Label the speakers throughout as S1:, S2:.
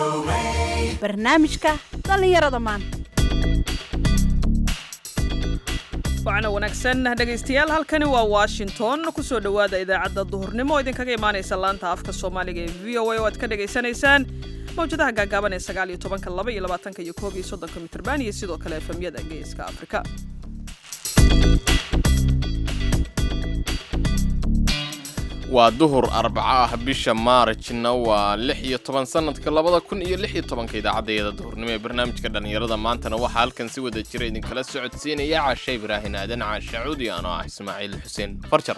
S1: barnaamijka dhallinyarada maanta
S2: wacna wanaagsan dhegaystayaal halkani waa washington kusoo dhowaada idaacadda duhurnimo oo idinkaga imaanaysa laanta afka soomaaliga ee v o a oo aad ka dhagaysanaysaan mawjadaha gaagaaban ee sagaal iyo tobanka laba iyo labaatanka iyo koob iyo soddonka mitrban iyo sidoo kale efemyada geeska afrika
S3: waa duhur arbaco ah bisha maarajna waa lix iyo toban sanadka labada kun iyo lix iyo tobanka idaacadeeda duhurnimo ee barnaamijka dhallinyarada maantana waxaa halkan si wada jira idinkala socodsiinaya caashe ibraahin aadan caashe cuudi anoo ah ismaaciil xuseen farjar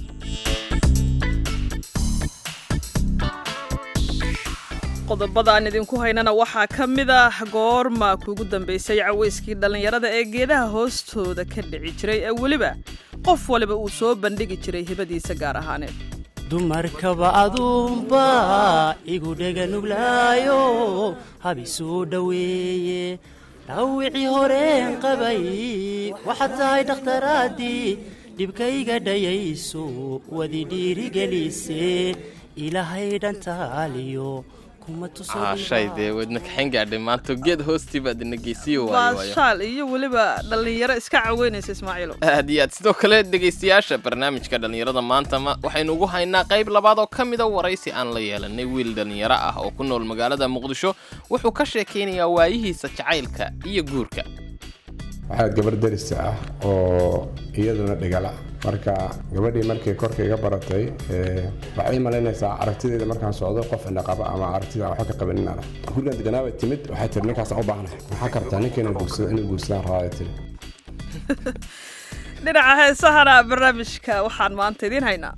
S2: qodobada aan idinku haynana waxaa ka mid ah goorma kuugu dambaysay cawayskii dhallinyarada ee geedaha hoostooda ka dhici jiray ee weliba qof waliba uu soo bandhigi jiray hibadiisa gaar ahaaneed
S4: dumarkaba aduunba igu dhega nuglaayo habisuu dhoweeye dhawicii horeen qabay waxaad tahay dhakhtaraadii dhibkayga dhayayso wadi dhiirigelise ilaahay dhantaaliyo
S3: caashay dee wadna kaxayn gaadhay maanta geed hoostii baad ina geysiyo waayo waayo
S2: baashaal iyo weliba dhallinyaro iska caweynaysa ismaaciilo
S3: aad iyo aad sidoo kale dhegaystayaasha barnaamijka dhallinyarada maanta ma waxaynu ugu haynaa qayb labaad oo ka mida waraysi aan la yeelanay wiil dhallinyaro ah oo ku nool magaalada muqdisho wuxuu ka sheekaynayaa waayihiisa jacaylka iyo guurka
S5: waxaad gabar darisa ah oo iyaduna dhigala marka gabadhii markay korka iga baratay waxay malaynaysaa aragtideeda markaan socdo qof indhaqaba ama aragtida waxba ka qaban in arag gurigan deganaaba timid waxay tiri ninkaasaan u baahnahay maxaa kartaa ninkeena guursado inuu guursadaan rabaa tiri
S2: dhinaca heesahana barnaamijka waxaan maanta idiin haynaa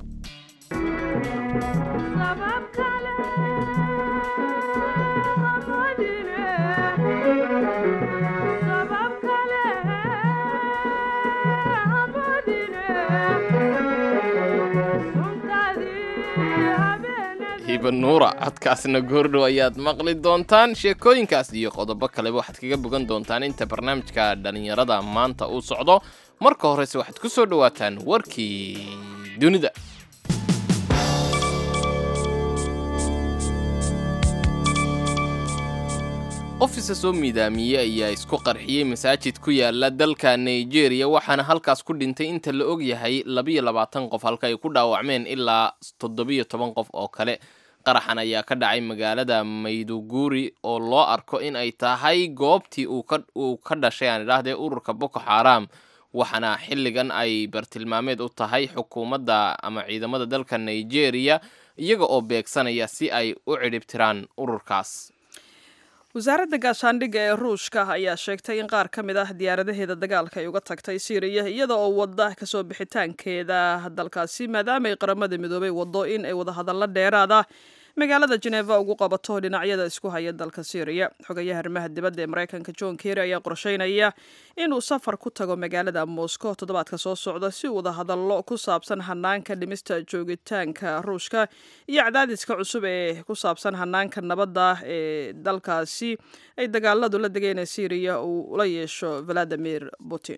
S3: hiba nuura codkaasna goordhow ayaad maqli doontaan sheekooyinkaas iyo qodobo kaleba waxaad kaga bogan doontaan inta barnaamijka dhallinyarada maanta uu socdo marka horese waxaad ku soo dhowaataan warkii dunida qofisa soo miidaamiyey ayaa isku qarxiyey masaajid ku yaala dalka nigeria waxaana halkaas ku dhintay inta la og yahay labiyo labaatan qof halka ay ku dhaawacmeen ilaa toddobiyo toban qof oo kale qaraxan ayaa ka dhacay magaalada mayduguri oo loo arko in ay tahay goobtii uu ka dhashay aan idhaahdee ururka boko xaram waxaana xilligan ay bartilmaameed u tahay xukuumadda ama ciidamada dalka nigeria iyaga oo beegsanaya si ay u cidhibtiraan ururkaas
S2: wasaaradda gaashaandhigga ee ruushka ayaa sheegtay in qaar ka mid ah diyaaradaheeda dagaalka ay uga tagtay siiriya iyada oo wadda kasoo bixitaankeeda dalkaasi maadaama ay qaramada midoobay waddo in ay wadahadallo dheeraada magaalada jeneva ugu qabato dhinacyada isku haya dalka syriya xogayaha arrimaha dibadda ee maraykanka john kerry ayaa qorsheynaya inuu safar ku tago magaalada moscow toddobaadka soo socda si uu wadahadallo ku saabsan hanaanka dhimista joogitaanka ruushka iyo cadaadiska cusub ee ku saabsan hanaanka nabadda ee dalkaasi ay dagaaladu la degeen ee syriya uu la yeesho valadimir putin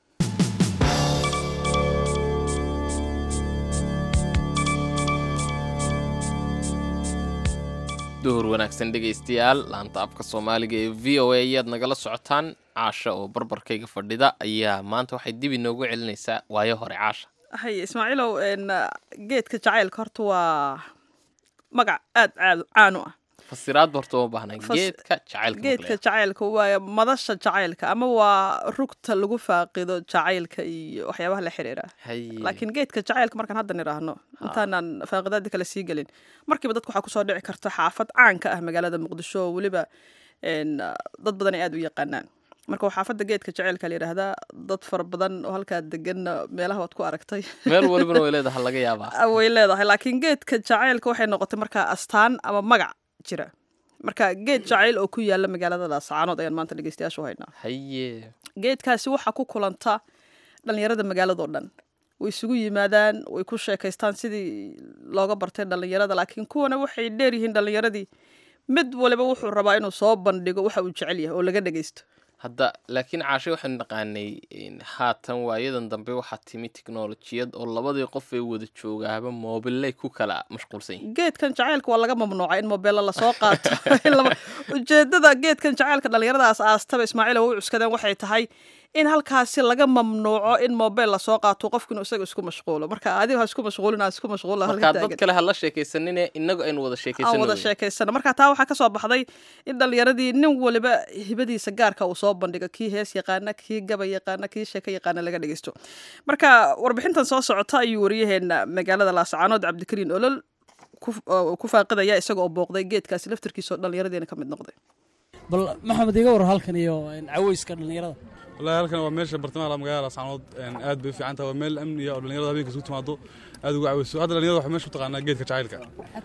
S3: duhur wanaagsan dhegaystayaal laanta afka soomaaliga ee v o a ayaad nagala socotaan caasha oo barbarkayga fadhida ayaa maanta waxay dib inoogu celinaysaa waayo hore caasha
S2: haye ismaaciilow geedka jacaylka horta waa magac aada caan u ah
S3: fasiraad horta uma baahna
S2: Fas-
S3: geedka jacaylka
S2: geedka
S3: maqlaya.
S2: jacaylka waa madasha jacaylka ama waa rugta lagu faaqido jacaylka iyo waxyaabaha la xiriira
S3: Haye.
S2: laakiin geedka jacaylka markaan hadda nidhaahno intaanaan faaqidaadii kale sii gelin markiiba dadku waxaa kusoo dhici karta xaafad caanka ah magaalada muqdisho oo weliba een, dad badan ay aada u yaqaanaan marka waa xaafadda geedka jacaylka la yidhaahdaa dad fara badan oo halkaa degan meelaha waad ku aragtay
S3: meel walibana way leedahay laga yaabaa
S2: way leedahay laakiin geedka jacaylka waxay noqotay markaa astaan ama magac jira marka geed jacayl oo ku yaala magaalada laascaanood ayaan maanta dhegeystayaasha u haynaa
S3: haye
S2: geedkaasi waxaa ku kulanta dhallinyarada magaaladao dhan way isugu yimaadaan way ku sheekaystaan sidii looga bartay dhallinyarada laakiin kuwana waxay dheer yihiin dhallinyaradii mid waliba wuxuu rabaa inuu soo bandhigo waxa uu jecel yahay oo laga dhegeysto
S3: hadda laakiin caashe waxaynu naqaanay in haatan waayadan dambe waxaa timi tiknolojiyad oo labadii qof ee wada joogaaba moobilay ku kala mashquulsan yihiin
S2: geedkan jacaylka waa laga mamnuuca in mobeella lasoo qaato In lama- ujeedada geedkan jacaylka dhallinyaradaas aastaba ismaaciil oo u cuskadeen waxay tahay in halkaasi laga mamnuuco in mobel lasoo qaato qofkinu isaga isku mashquulo marka adigo ha isku mashquulin ha isku mashquulo halka
S3: markaa dad
S2: taagan
S3: kale ha la sheekaysanine innagu aynu wada
S2: aan
S3: sheekaysano
S2: wada sheekaysano marka taa waxaa kasoo baxday in dhallinyaradii nin waliba hibadiisa gaarka uu soo bandhigo kii hees yaqaana kii gaba yaqaana kii sheeko yaqaana laga dhegeysto marka warbixintan soo socota ayuu wariyaheena magaalada laascaanood cabdikariin olol ku- oo ku faaqidaya isaga oo booqday geedkaasi laftarkiisa oo dhallinyaradiina ka mid noqday
S6: bal maxamed iga war halkan iyo caweyska dhallinyarada
S7: wallaahi halkan waa meesha bartamaha magaalada laascaanood aad bay u fiican tahay waa meel amniya oo dhallinyarada habeenka isugu timaado aad ugu caweyso hadda dhallinyarada waxay meesha u taqaanaa geedka jacaylka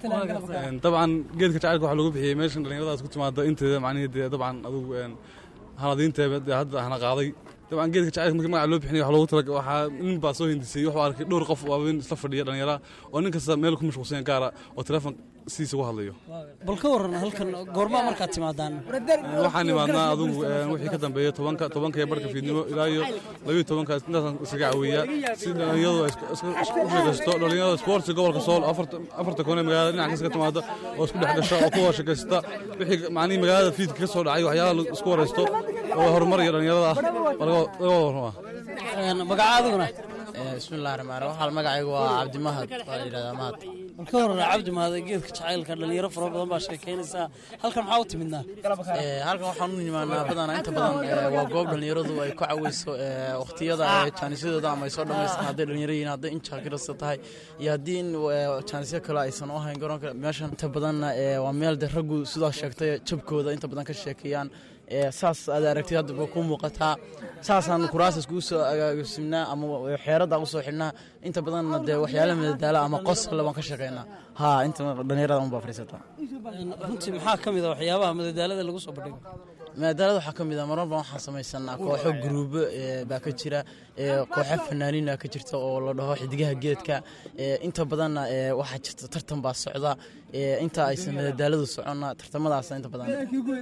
S7: Een, dabcan geedka jacaylka waxaa lagu bixiyey meeshan dhallinyarada isku timaado inteeda macnihii dee dabcan adugu een, haladiinteeba dee hadda hana qaaday dabcan geedka jacaylka markii magaca loo bixinay waxaa loogu tala waxaa nin baa soo hindisay wuxuu arkay dhowr qof oo habeen isla fadhiya dhallinyara oo nin kasta meel ku mashquulsan gaara oo telefoon sidiisa ugu hadlayo
S6: bal ka waran halkan goormaa markaad timaadaan
S7: waxaan imaadnaa adugu een, wixii ka dambeeya tobanka tobanka iyo barhka fiidnimo ilaa iyo labiyo tobankaas intaasaan iskaga caweeyaa si dhallinyaradu ay isku- isku isku sheekaysto dhallinyarada sportsi gobolka sool afarta afarta koone magaalada dhinac kasta ka timaado oo isku dhex gasho oo ku wada sheekaysta wixii macnihii magaalada fiidka ka soo dhacay waxyaalaha la isku waraysto oo horumar iyo dhallinyarada ah waa laga laga warramaa
S6: magaca adiguna
S8: bismillahi raxmaan raxiim waxaa magacaygu waa cabdimahad waa la yidhahdaa mahad
S6: bal ka waran cabdi mahade geedka jacaylka dhallinyaro fara badan baa sheekaynaysaa halkan maxaa u timidnaa
S8: Eh, halkan waxaan u nimaanaa badanaa inta badan eh, waa goob dhallinyaradu ay ku caweyso eh, wakhtiyada eh, jaanisyadooda ama ay soo dhammaystaan hadday dhallinyaro yihiin hadday injaakirasta tahay iyo haddii in eh, jaanisyo kale aysan u ahayn garoonka meeshan inta badanna eh, waa meel de raggu sidaa sheegtay jabkooda inta badan ka sheekeeyaan Eh, saas aad aragtid hadda ba ku muuqataa saasaan kuraasas kugu soo agaasimnaa ama xeeradda usoo xidhnaa inta badanna dee waxyaala madadaala ama qosla baan ka sheekaynaa ha inta dhallinyarada unbaa fadhiisataa
S6: runtii maxaa ka mid a waxyaabaha madadaalada lagu soo bandhigo
S8: madaalada waxaa ka mid a marar badan waxaan samaysanaa kooxo guruubo eh, baa ka jira eh, kooxo fanaaniina ka jirta oo la dhaho xidigaha geedka eh, inta badanna eh, waxaa jirta tartan baa socda eh, inta aysan madadaaladu soconna tartamadaasa inta badan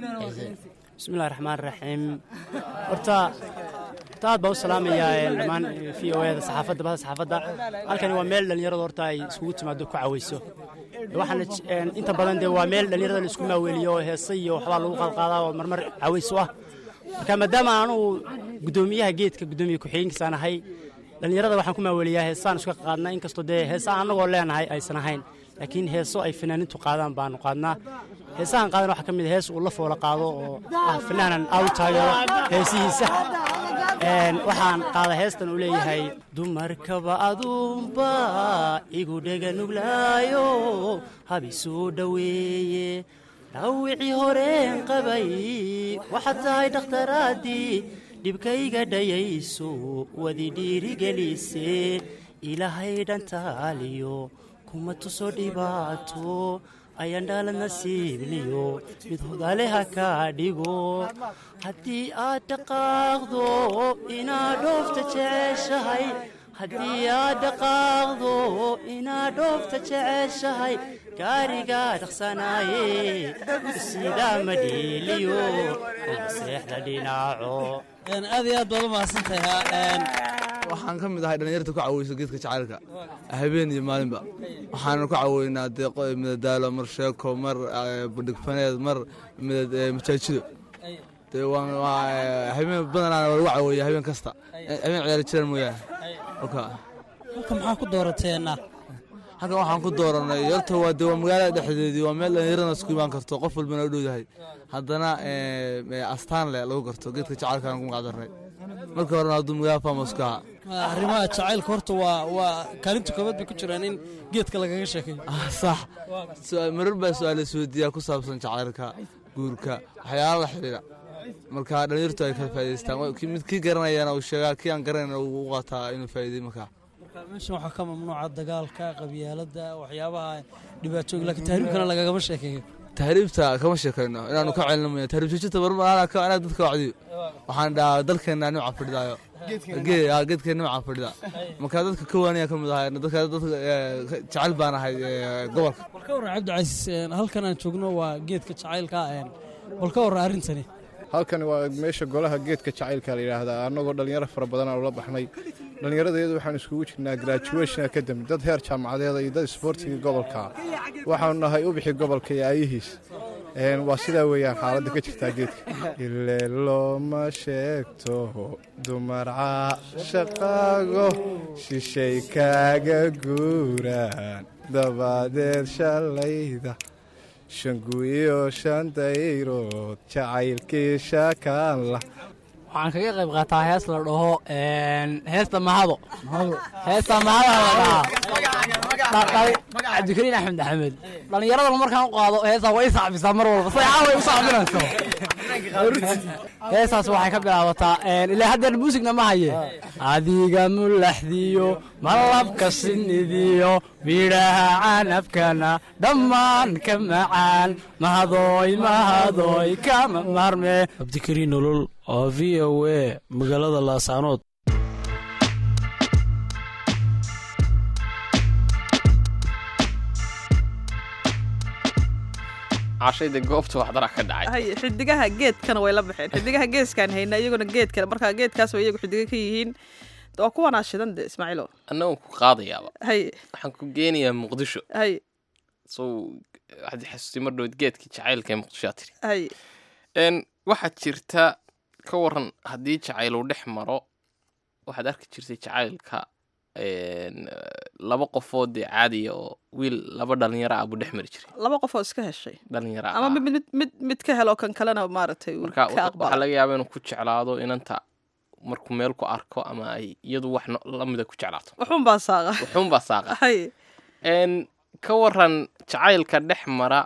S4: bismillahi raxmaan raxiim horta horta aad baa u salaamayaa ee, dhammaan v o da saxaafadda bahda saxaafadda halkani waa meel dhallinyarada horta ay iskugu timaado ku caweyso waxaana j- een, inta badan dee waa meel dhallinyarada la isku maaweeliyo oo heesa iyo waxbaa lagu qalqaadaa oo marmar caweyso ah marka maadaama anugu guddoomiyaha geedka guddoomiye ku-xigeenkiisaan ahay dhallinyarada waxaan ku maaweeliyaa heesaan iska qaadnaa inkastoo dee heesa annagoo leenahay aysan ahayn laakiin heeso ay fanaanintu qaadaan baanu qaadnaa heesahan qaadan waxaa ka mid a hees uu la foola qaado oo ah fanaanan aad u taageero heesihiisa Een, waxaan qaada heestan uu leeyahay dumarkaba aduunba igu dhega nuglaayo habisuu dhoweeye dhawicii horeen qabay waxaad tahay dhakhtaraadii dhibkayga dhayayso wadi dhiirigelise ilaahay dhantaaliyo kuma tuso dhibaato ayaan dhaalad nasiibliyo mid hodaaleha kaa dhigo haddii aad dhaqaaqdo inaad dhoofta jeceshahay haddii aad dhaqaaqdo inaad dhoofta jeceshahay gaarigaa dhaqsanaaye sidaa ma dhiiliyo seexda dhinaaco
S6: aad iyo aad baad u mahadsantahay
S9: waxaan ka mid ahay dhallinyarta ku caweyso geedka jacaylka habeen iyo maalinba waxaana ku caweynaa dee qo- madadaalo mar sheeko mar eh, bandhigfaneed mar midad- eh, majaajido dee waan waa eh, habeen badanaana waa lagu caweeya habeen kasta Eh, habeen ciyaari jiraan mooyaane oka
S6: halkan maxaa ku doorateena
S9: halkan waxaan ku dooranay horta waa dee waa magaalada dhexdeedii waa meel dhallinyarana isku imaan karto qof walbana u dhowdahay haddana eh, eh, astaan leh lagu garto geedka jacaylkaan ku magacdarnay marka horena hadduu magaalada famos ka ahaa
S6: arrimaha jacaylka horta waa waa kaalinta koobaad bay ku jiraan in geedka lagaga sheekeeyo
S9: Ah, sax Su- marar baa su-aal isweydiiyaa ku saabsan jacaylka guurka waxyaala la xidhiidha marka dhallinyartu ay kala faa'idaystaan Wa- kii- mid kii garanayana uu sheegaa kii aan garanayna uu u qaataa inuu faa'iiday markaa
S6: marka meeshan waxaa ka mamnuuca dagaalka qabyaaladda waxyaabaha dhibaatooyin laakiin tahriibkana lagagama sheekeeyo
S9: tahriibta kama sheekayno inaanu ka celino mooya tahriib joojinta mar anaa ka- anaa dadka wacdiyo waxaan dhahaa dalkeenna nimca fadhidaayo Gee- ah, geedkeen nimca fadhida marka dadka ka waaniya ka mid ahay dadka dadka eh, jecel baan ahay eh, gobolka
S6: bal ka warran cabdicasiis een, halkan aan joogno waa geedka jacaylka een, bal ka warran arrintani
S10: halkani waa meesha golaha geedka jacaylka la yidhaahdaa annagoo dhallinyaro fara badan aan ula baxnay dhallinyarada iyadu waxaan iskugu jirnaa graduation academy dad heer jaamacadeeda iyo dad isboortiga gobolka waxaanu nahay ubixi gobolka iyo aayihiis Een, waa sidaa weeyaan xaaladda ka jirtaa geedka ile looma sheegto dumar caashaqaago shishay kaaga guuraan dabadeed shalayda shangu iyo shan dayrood jacaylkii shakaanla
S11: waxaan kaga qayb qaataa hees la dhaho een, heesta mahado heesta mahada la dhahaa cabdikariin axmed axmed dhallinyaradana markaan u qaado heestaa way i sacbisaa mar walba say caaway u sacbinayso heestaas waxay ka bilaabataa een, ilaa haddeer muusigna ma haye adiga mulaxdiyo malabka sinidiyo midhaha canabkana dhammaan ka macaan mahadooy mahadooy kama marme
S12: cabdikariin nolol oo v o a magaalada laasaanood
S3: cashayda goobta waxdara ka dhacay
S2: hay xidigaha geedkana way la baxeen xidigaha geeskaan hayna iyaguna geedkana markaa geedkaas way iyagu xidiga ka yihiin waa kuwanaa shidan de ismaaciilo
S3: annagoon ku qaadayaaba
S2: hay
S3: waxaan ku geenayaa muqdisho
S2: hay
S3: sow waxaad i xasuustay mar dhowed geedkii jacaylka ee muqdishoa tiri
S2: hay
S3: n waxaad jirta ka waran haddii jacayl uu dhex maro waxaad arki jirtay jacaylka n laba qofood dee caadiya oo wiil laba dhalinyaro ah buu dhex mari jiray
S2: laba qof oo iska heshay
S3: dhalinyaro
S2: ama
S3: ah
S2: mid mid mid mid ka helo kan kalena maaragtay uu
S3: marka
S2: ka
S3: waxaa
S2: aqbalo
S3: laga yaabaa inuu ku jeclaado inanta markuu meel ku arko ama ay iyadu wax no- lamida ku jeclaato
S2: waxuun baa saaqa
S3: wuxuunbaa saaqa
S2: hay
S3: n ka waran jacaylka dhex mara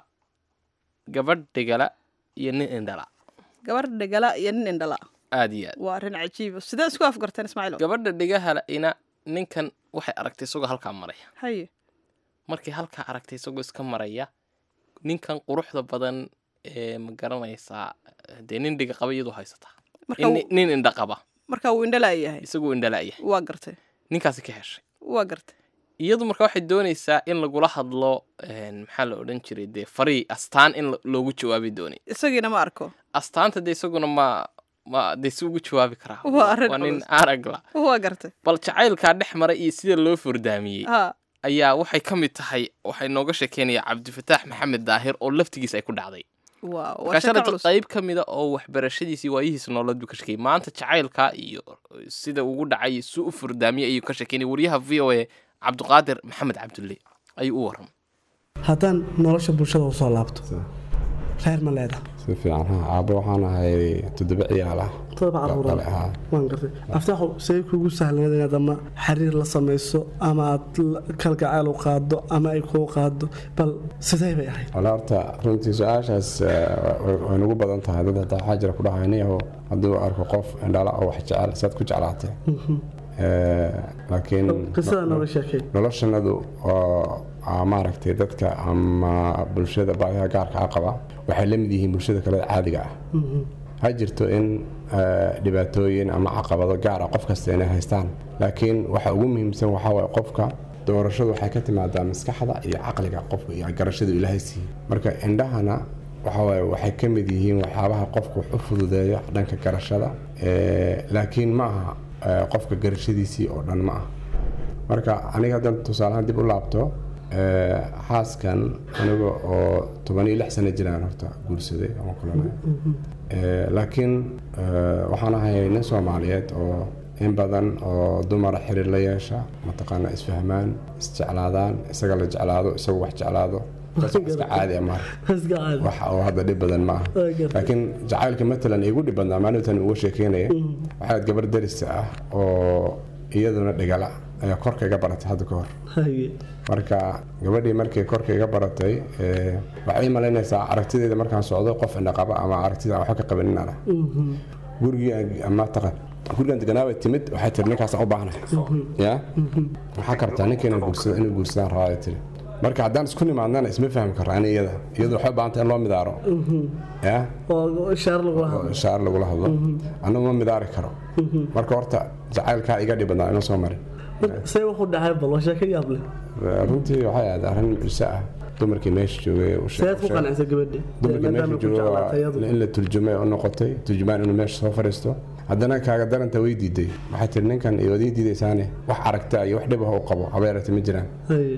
S3: gabadh dhigala iyo nin indhala
S2: gabar dhegala iyo nin indhala
S3: aad iyo aad
S2: waa arrin cajiiba sidee isku afgarteen ismaaciilo
S3: gabadha dhigahala ina ninkan waxay aragtay isagoo halkaa maraya
S2: hay
S3: markay halkaa aragtay isagoo iska maraya ninkan quruxda badan ee ma garanaysaa dee nin dhiga qaba iyadoo haysataa
S2: Marka
S3: In-
S2: uu-
S3: nin indha qaba
S2: marka uu indhala yahay
S3: isagoo indhala'ya
S2: waa gartay
S3: ninkaasi ka heshay
S2: waa gartay
S3: iyadu marka waxay doonaysaa in lagula hadlo een, maxaa la odhan jiray dee farii astaan in lo- loogu jawaabi doonay
S2: isagiina ma arko
S3: astaanta dee isaguna ma ma dee si ugu jawaabi karaa
S2: Waa arrin
S3: waa nin
S2: culus.
S3: aragla
S2: waa gartay
S3: bal jacaylkaa dhex mara iyo sida loo fordaamiyey
S2: ha
S3: ayaa waxay ka mid tahay waxay nooga sheekeynaya cabdifataax maxamed daahir oo laftigiisa ay ku dhacday
S2: waa waa
S3: markaa
S2: sheeko
S3: shalayto
S2: culus
S3: qayb ka mida oo waxbarashadiisii waayihiisa nololeed buu ka sheekeyay maanta jacaylka iyo sida ugu dhacay si u fordaamiyey ayuu ka sheekeynay wariyaha v o a cabdiqaadir maxamed cabdulle ayuu u waramay
S13: haddaan nolosha bulshada usoo laabto reer ma leeda
S5: si fiican ha aabbo waxaan ahay toddoba ciyaal ah
S13: todoba caruura
S5: Kale, haa.
S13: waan gartay aftaaxu say kugu sahlanayd inaad ama xiriir la samayso ama aad la- kalgacayl u qaado ama ay kuu qaado bal sidee bay ahayd
S5: wala horta runtii su-aashaas eh, way way nagu badan tahay dad hataa waxaa jira ku dhahaynayaho hadduu arko qof indhala oo wax jecel saad ku jeclaatay Eh, laakiin
S13: qisada nooga sheekay
S5: noloshanadu oo aa maaragtay dadka ama bulshada baahiyaha gaarka ah qaba waxay la mid yihiin bulshada kale caadiga ah ha jirto in eh, dhibaatooyin ama caqabado gaar ah qof kasta inay haystaan laakiin waxa ugu muhiimsan waxaa waye qofka doorashadu waxay ka timaadaa maskaxda iyo caqliga qofka iyo garashadu ilaahay siiyey marka indhahana waxa waaye waxay ka mid yihiin waxyaabaha qofka wax u fududeeya dhanka garashada Eh, laakiin ma aha eh, qofka garashadiisii oo dhan ma ah marka aniga haddan tusaalahaan dib u laabto eh, xaaskan aniga oo toban iyo lix sano jiraan horta guursaday ama kulanay Eh, laakiin eh, waxaan ahay nin soomaaliyeed oo in badan oo dumara xiriir la yeesha mataqaana isfahmaan isjeclaadaan isaga la jeclaado isagu wax jeclaado bas wax iska caadi ah maaha
S13: iska caadi
S5: wax oo hadda dhib badan ma aha
S13: Waa gartay.
S5: laakiin jacaylka matalan igu dhib badnaa maalintan uga sheekeynaya waxaad gabar darisa ah oo iyaduna dhigala ayaa korka iga baratay hadda ka hor
S13: haye
S5: marka gabadhii markay korka iga baratay eh, waxay ii malaynaysaa aragtideeda markaan socdo qof indhaqaba ama aragtida aan waxba ka qabanin ana gurigii aan- ama taqan gurigan deganaaba timid waxay tiri ninkaasaan u baahnahay ya waxaa kartaa ninkeena guursada inuu guursadaan rabaa ay tiri marka haddaan isku nimaadnana isma fahmi karraa ani iyada iyadu waxay u baahanta in loo midaaro ya
S13: oo ishaar lagula hadlo
S5: shaar lagula hadlo annagu ma midaari karo marka horta jacaylkaa iga dhib badnaa inuu soo marin
S13: see wuxuu dhahay bal waa sheeko yaab leh
S5: runtii waxay ahayd arrin mucjiso ah dumarkii meesha joogay u sheeg-
S13: seed ku qancisa gabadhi
S5: dumarkii meesha joogay in la turjumay u noqotay turjumaan inuu meesha soo fadhiisto haddana kaaga daranta way diiday waxay tiri ninkan iyo waad ii diidaysaane wax aragta iyo wax dhib ah u qabo habeerata ma jiraan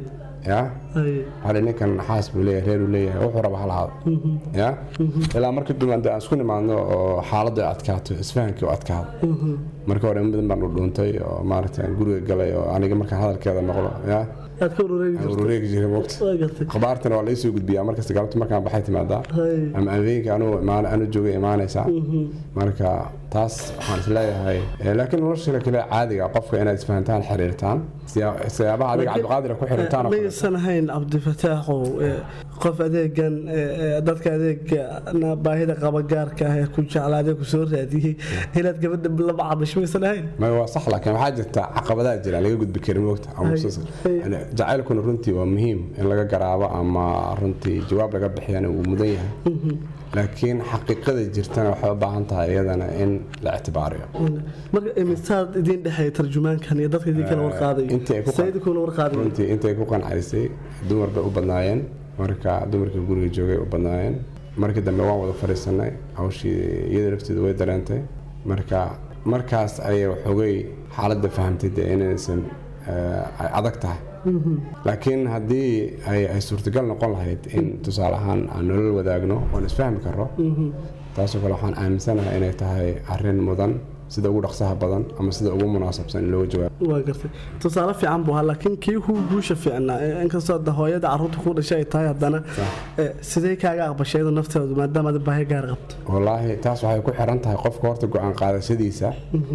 S5: ya waxaa dhihi ninkan xaas buu leeyahay reer uu leeyahay wuxuu raba halahaado ya ilaa markii dumar dee aan isku nimaadno oo xaaladdu ay adkaato isfahankii u adkaado marka hore in badan baan dhudhuuntay oo maaragtay aan guriga galay oo aniga markaan hadalkeeda maqlo ya
S13: aad ka urureegi jirto
S5: urureegi jiray moogta
S13: waa gartay
S5: khabaartana waa laisoo gudbiyaa markasta galabta markaan baxay timaadaa
S13: Hay.
S5: ama habeenka anuu imaan anu joogay imaanaysaa marka taas waxaan isleeyahay eh, laakiin nolosha kale caadiga qofka inaad isfahantaan xiriirtaan siyaa- siyaabaha adiga cabdiqaadira ku xiriirtaan oo kale.
S13: maysan ahayn cabdifataaxow ee, qof adeegan ee, ee, dadka adeegana baahida qaba gaarka ah ee ku jeclaadee ku soo raadiyey inaad gabadha la macaamish maysan ahayn
S5: ma waa sax laakiin waxaa jirta caqabadaha jira laga gudbi karin moogta ama
S13: Hay.
S5: musuus-
S13: Hay.
S5: yani jacaylkuna runtii waa muhiim in laga garaabo ama runtii jawaab laga bixiyana wuu mudan yahay laakiin xaqiiqada jirtana waxay u baahan tahay iyadana in la ictibaariyo
S13: marka imisaad idiin dhexeeya tarjumaankan iyo dadka idin kala warqaadayo
S5: intii ay ku
S13: sayidi kuna warqaadayo
S5: runtii intay ku qancaysay dumar bay u badnaayeen marka dumarkii guriga joogay u badnaayeen markii dambe waan wada fadhiisanay hawshii iyada lafteedu way dareentay marka markaas ayay waxoogay xaaladda fahamtay dee inaysan eh, ay adag tahay laakiin haddii ay ay suurtagal noqon lahayd in tusaale ahaan aan nolol wadaagno oon isfahmi karro taasoo kale waxaan aaminsanahay inay tahay arrin mudan sida ugu dhaqsaha badan ama sida ugu munaasabsan in looga jawaabo
S13: waa gartay tusaale fiican buu ahaa laakiin kii kuu guusha fiicnaa ee inkastoo hadda hooyada carruurta kuu dhashay ay tahay haddana ee, sidee kaaga aqbashay iyadu nafteedu maadaama aad baahi gaar qabto
S5: wallaahi taas waxay ku xiran tahay qofka horta go-aan qaadashadiisa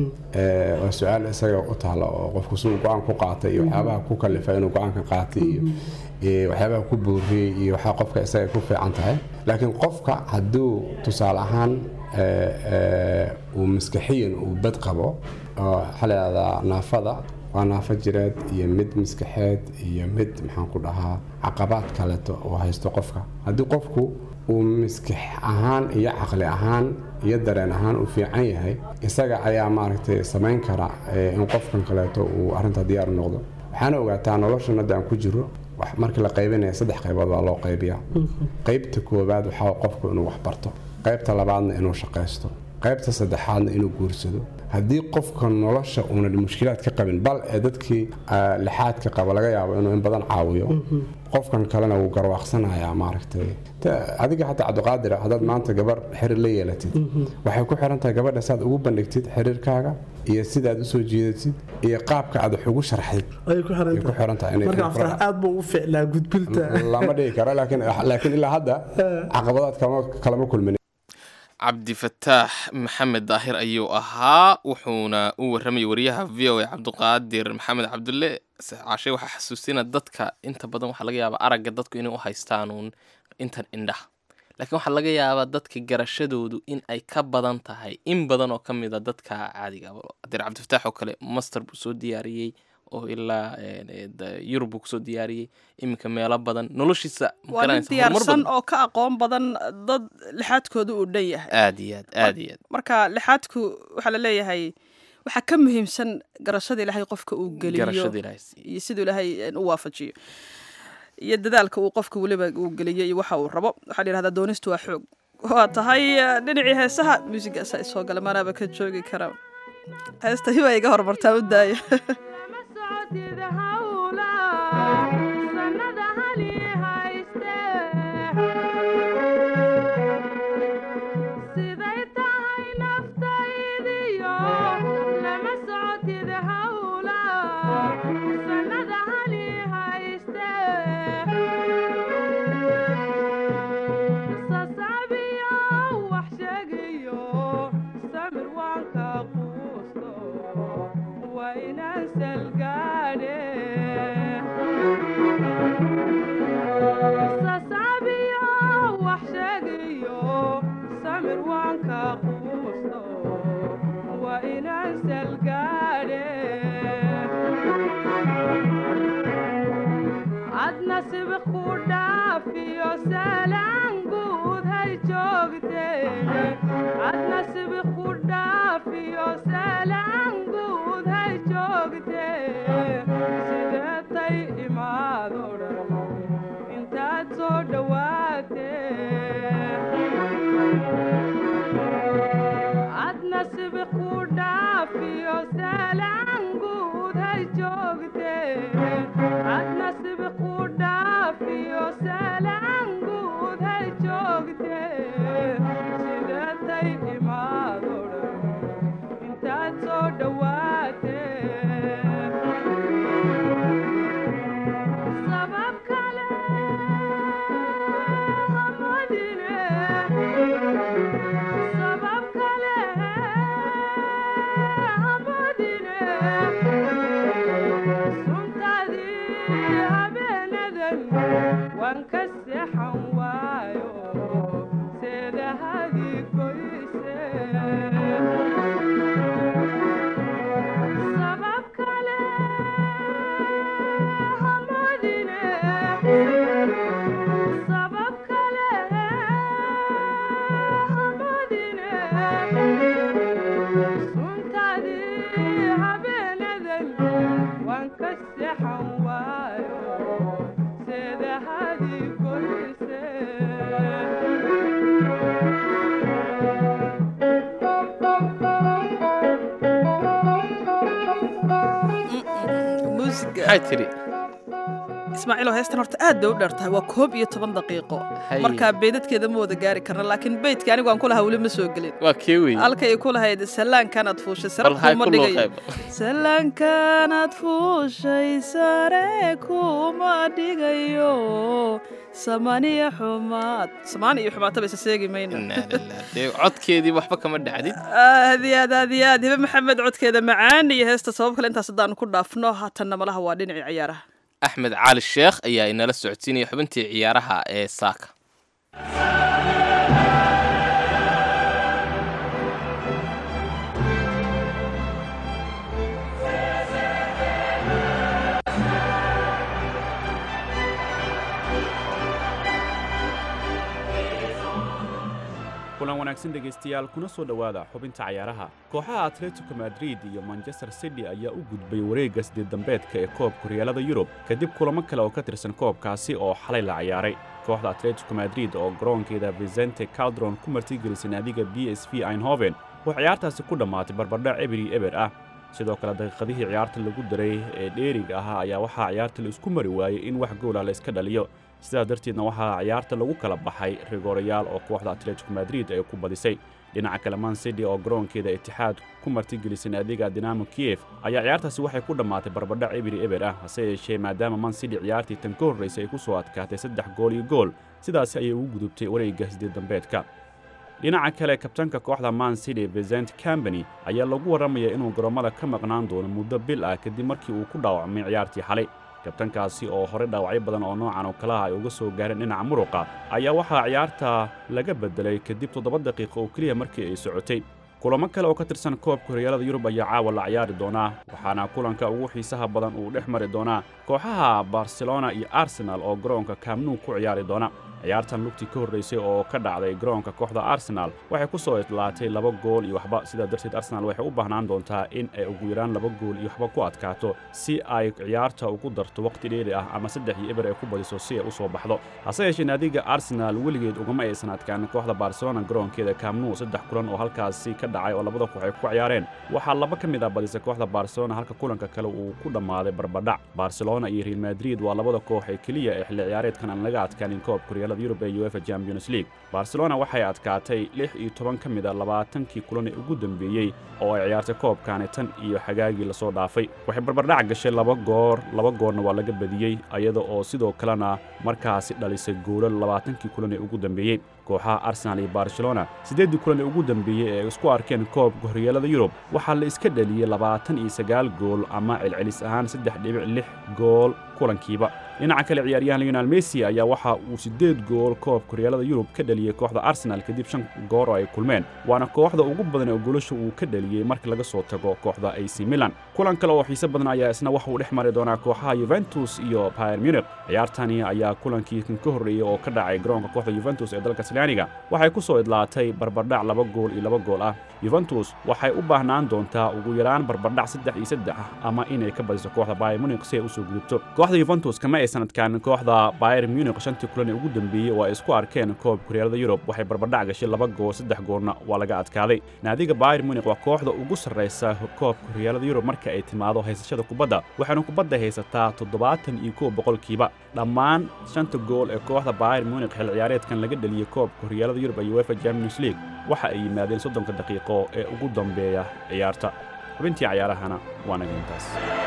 S5: ee, waa su-aal isaga u taala oo qofku si uu go-aan ku qaatay iyo waxyaabaha ku kalifa inuu go-aanka qaatay iyo iyo waxyaabaha ku booriyey iyo waxaa qofka isaga ku fiican tahay laakiin qofka hadduu tusaale ahaan ee, ee, uu maskaxiyan uu bad qabo oo waxaa la yidhahdaa naafada waa naafo jireed iyo mid maskaxeed iyo mid maxaan ku dhahaa caqabaad kaleeto oo haysto qofka haddii qofku uu maskax ahaan iyo caqli ahaan iyo dareen ahaan uu fiican yahay isaga ayaa maaragtay samayn kara eh, in qofkan kaleeto uu arrinta diyaar u noqdo waxaana ogaataa noloshan hadda aan ku jiro wax markii la qaybinaya saddex qaybood baa loo qaybiyaa qaybta koowaad waxaa qofku inuu wax barto qaybta labaadna inuu shaqaysto qaybta saddexaadna inuu guursado haddii qofka nolosha uunan mushkilaad ka qabin bal ee dadkii ah, lixaadka qaba laga yaabo inuu in badan caawiyo qofkan kalena wuu garwaaqsanayaa maaragtay Ta- adiga xataa cabdiqaadir haddaad maanta gabar xiriir la yeelatid waxay ku xiran tahay gabadha saad ugu bandhigtid xiriirkaaga iyo sidaad usoo jiidatid iyo qaabka aad wax ugu sharxid
S13: ayay ku xiran
S5: ay ku xiran tahay inay-
S13: marka aftax aad buu ugu ficlaa gudbinta
S5: lama dhigi karo laakiin laakiin ilaa hadda caqabadaad kama kalama kulmin
S3: cabdifataax maxamed daahir ayuu ahaa wuxuuna u warramayay wariyaha v o a cabdiqaadir maxamed cabdulle cashe waxaa xasuusina dadka inta badan waxaa laga yaabaa aragga dadku inay u haystaanuun intan indhaha laakiin waxaa laga yaabaa dadka garashadoodu in ay ka badan tahay in badan oo ka mid a dadka caadiga ah. adeer cabdifataax oo kale master buu soo diyaariyey oo ilaa eh, da- yurub buu kusoo diyaariyey iminka meelo badan noloshiisa ma
S2: waa nin
S3: garanaysa, horumar
S2: diyaarsan
S3: badan.
S2: oo ka aqoon badan dad lixaadkooda uu dhan yahay
S3: aad iyo aad aad iyo aad
S2: marka lixaadku waxaa la leeyahay waxaa ka muhiimsan garashada ilaahay qofka uu geliyo
S3: Garashada Ilaahay siiyo.
S2: iyo siduu ilaahay eh, u waafajiyo iyo dadaalka uu qofka weliba uu geliyo iyo waxa uu rabo waxaa la yidhahdaa doonistu waa xoog waa tahay eh, dhinacii heesaha muusigaasa isoo gala manaaba ka joogi kara heesta hiba iga hormartaa u daaya
S14: siday tahay naftaydiyo lama socotid hawla sanada hali hayste sasaabiyo wax sheegiyo samir waanka quusto waa inaan salgaadhe sasaabiyo wax sheegiyo samir waanka quusto waa inaan salgaadhe adna sibiq ku dhaafiyo salaan guud hay joogteene adna sibiq ku dhaafiyo salaan guud hay joogtee sideetay imaado dhan intaad soo dhowaatee adna sibiq ku dhaafiyo salaan guud hay joogtee adna sibiq ku dhaafiyo salaan guud hay joogtee sideetay imaado dhan intaad soo dhowaatee sabab kale hamadine sabab kale hamadine suntaadii habeenadan waan ka seexan waayo seedahadii goyse sabab kale hamadine sabab kale hamadine suntaadii habeenadan waan ka seexan waayo seedahadii goyse
S2: muusiga
S3: maxay tidhi
S2: ismaaciilo heestan horta aad bay u dheer tahay waa koob iyo toban daqiiqo
S3: Haye.
S2: marka beydadkeeda ma wada gaari karna laakiin beydka anigu aan ku lahaa weli ma soo gelin
S3: waa kee wey
S2: halkay ku lahayd salaankaanaad fuushay sare
S3: bal hay
S2: kuma
S3: ku loo
S2: dhigayo
S3: qaybo
S2: salaankaanaad fuushay sare kuma dhigayo samaniya xumaad samaan iyo xumaataba isa seegi mayno
S3: Inaa lillaah. dee codkeedii waxba kama dhacdin
S2: aad iyo aad aad iyo aad hibe maxamed codkeeda macaan iyo heesta sabab kale intaas haddaanu ku dhaafno haatanna malaha waa dhinacii ciyaaraha
S3: axmed cali sheekh ayaa inala socodsiinaya xubintii ciyaaraha ee saaka
S15: kulan wanaagsan dhegaystayaal kuna soo dhowaada xubinta cayaaraha kooxaha atletico madrid iyo manchester city ayaa u gudbay wareegga sideed dambeedka ee koobka horyaalada yurub kadib kulamo kale oo ka tirsan koobkaasi oo xalay la ciyaaray kooxda atletico madrid oo garoonkeeda vicente caldron ku martigelisay naadiga b s v einhoven oo ciyaartaasi ku dhammaatay barbardhac eberi eber ah sidoo kale daqiiqadihii ciyaarta lagu daray ee dheeriga ahaa ayaa waxaa ciyaarta la isku mari waayey in wax goolah la iska dhaliyo sidaas darteedna waxaa ciyaarta lagu kala baxay rigoorayaal oo kooxda atletico madrid ay ku badisay dhinaca kale man city oo garoonkeeda itixaad ku martigelisay naadiga dinamo kiyef ayaa ciyaartaasi waxay ku dhammaatay barbadhac eberi eber ah hase yeeshee maadaama man city ciyaartii tan ka horraysay ay ku soo adkaatay saddex gool iyo gool sidaasi ayay ugu gudubtay wareegga sideed dambeedka dhinaca kale kabtanka kooxda man city vicent cambany ayaa lagu warramayaa inuu garoommada ka maqnaan doono muddo bil ah kadib markii uu ku dhaawacmay ciyaartii xalay kabtankaasi oo horey dhaawacyo badan oo noocan oo kalaha ay uga soo gaareen dhinaca muruqa ayaa waxaa ciyaarta laga beddelay kadib toddoba daqiiqo oo keliya markii ay socotay kulamo kale oo ka tirsan koobka horyaalada yurub ayaa caawa la ciyaari doonaa waxaana kulanka ugu xiisaha badan uu dhex mari doonaa kooxaha barcelona iyo arsenal oo garoonka kaamnuu ku ciyaari doona ciyaartan lugtii ka horraysay oo ka dhacday garoonka kooxda arsenal waxay ku soo idlaatay laba gool iyo waxba sidaa darteed arsenal waxay u baahnaan doontaa in ay ugu yaraan laba gool iyo waxba ku adkaato si ay ciyaarta ugu darto waqti dheeri ah ama saddex iyo eber ay ku badiso si ay u soo baxdo hase yeeshee naadiga arsenal weligeed ugama aysan adkaan kooxda barcelona garoonkeeda kaamnuu saddex kulan oo halkaasi ka dhacay oo labada koox ay ku ciyaareen waxaa laba ka mid ah badisay kooxda barcelona halka kulanka kale uu ku dhammaaday barbadhac barcelona iyo real madrid waa labada koox ee keliya ee xilli ciyaareedkan aan laga adkaanin koobka horyaalada yurub ee uefa champions league barcelona waxay adkaatay lix iyo toban ka mid a labaatankii kulan ee ugu dambeeyey oo ay ciyaartay koobkaani tan iyo xagaagii lasoo dhaafay waxay barbardhac gashay laba goor laba goorna waa laga badiyey iyada oo sidoo kalena markaasi dhalisay goolo labaatankii kulan ee ugu dambeeyey kooxaha arsenal iyo barcelona siddeeddii kulan ee ugu dambeeyey ee ay isku arkeen koobka horyaalada yurub waxaa la iska dhaliyey labaatan iyo sagaal gool ama celcelis ahaan saddex dhibic lix gool kulankiiba dhinaca kale ciyaaryahan leonel messi ayaa waxa uu siddeed gool koobka horyaalada yurub ka dhaliyey kooxda arsenal kadib shan goor oo ay kulmeen waana kooxda ugu badan oo goolasha uu ka dhaliyey marka laga soo tago kooxda ac milan kulan kale oo xiise badan ayaa isna waxa uu dhex mari doonaa kooxaha yuventus iyo bayer munich ciyaartani ayaa kulankii kan ka horreeyey oo ka dhacay garoonka kooxda yuventus ee dalkaasi talyaaniga waxay ku soo idlaatay barbardhac laba gool iyo laba gool ah yuventus waxay u baahnaan doontaa ugu yaraan barbardhac saddex iyo saddex ah ama inay ka badiso kooxda bayer munich si ay u soo gudubto kooxda yuventus kama aysan adkaanin kooxda bayer munich shantii kulan ee ugu dambeeyey oo ay isku arkeen koob kuryaalada yurub waxay barbardhac gashay laba gool saddex goolna waa laga adkaaday naadiga bayer munich waa kooxda ugu sarraysa koobka horyaalada yurub marka ay timaado haysashada kubadda waxaana kubadda haysataa toddobaatan iyo kow boqolkiiba dhammaan shanta gool ee kooxda bayer munich xil ciyaareedkan laga dheliyey koobka horyaalada yurub ee uefa champions league waxa ay yimaadeen soddonka daqiiqo ee ugu dambeeya ciyaarta xubintii cayaarahana waa naga intaas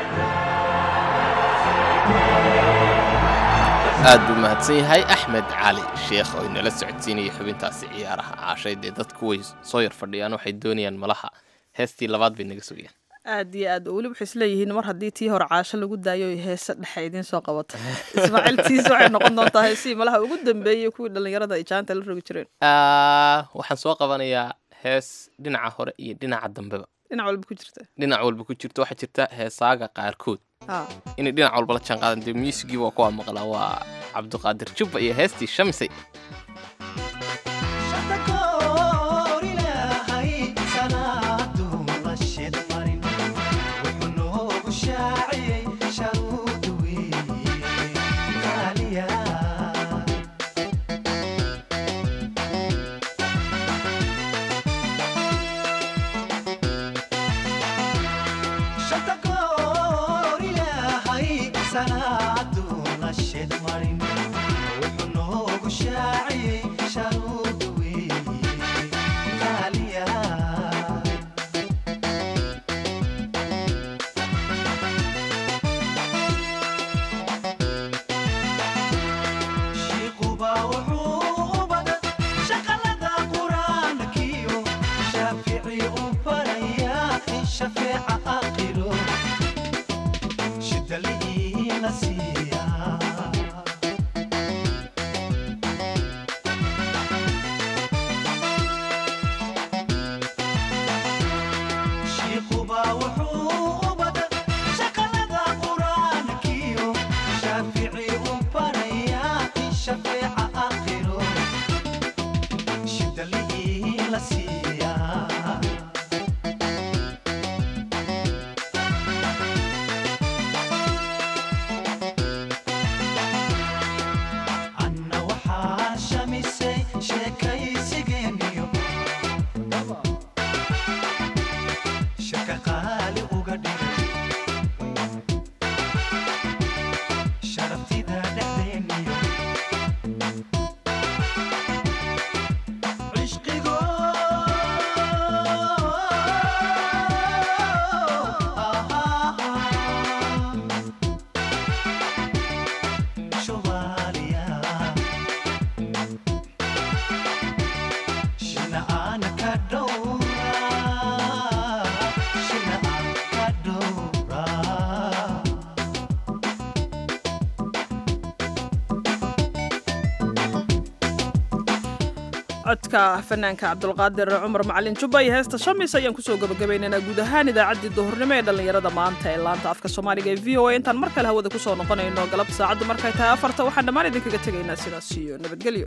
S3: aad buu mahadsan yahay axmed cali sheekh oo inala socodsiinaya xubintaasi ciyaaraha caashay dee dadku way soo yar fadhiyaan waxay doonayaan malaha heestii labaad bay naga sugayaan
S2: aad iyo aad weli waxay isleeyihiin mar haddii tii hore caasho lagu daayo ay heese dhexe idiin soo qabato ismaaciil tiis waxay noqon doontaa heesihii malaha ugu dambeeyey kuwii dhallinyarada ay jaanta la rogi jireen
S3: Ah, waxaan soo qabanayaa hees dhinaca hore iyo dhinaca dambeba
S2: dhinac walba ku jirta
S3: dhinac walba ku jirto waxaa jirta heesaaga qaarkood
S2: Ah.
S3: inay dhinac walba la jaanqaadan dee muusigii waa kuwaa maqlaa waa cabdiqaadir jubba iyo heestii shamisay
S2: codka fanaanka cabdulqaadir cumar macalin jubba iyo heesta shamis ayaan kusoo gabagabaynaynaa guud ahaan idaacaddii duhurnimo ee dhallinyarada maanta ee laanta afka soomaaliga ee v o a intaan mar kale hawada kusoo noqonayno galabta saacaddu markay tahay afarta waxaan dhammaan idinkaga tegaynaa sidaas iyo nabadgelyo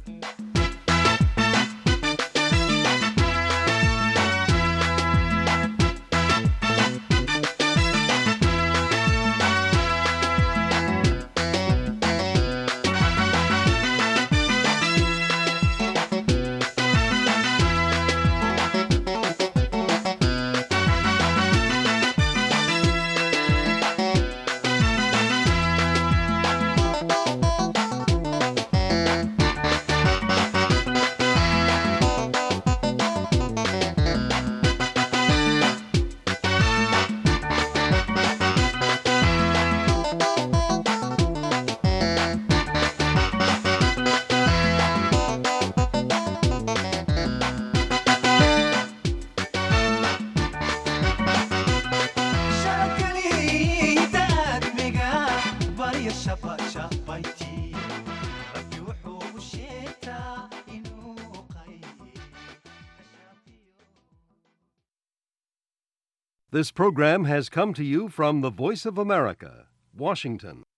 S16: This program has come to you from the Voice of America, Washington.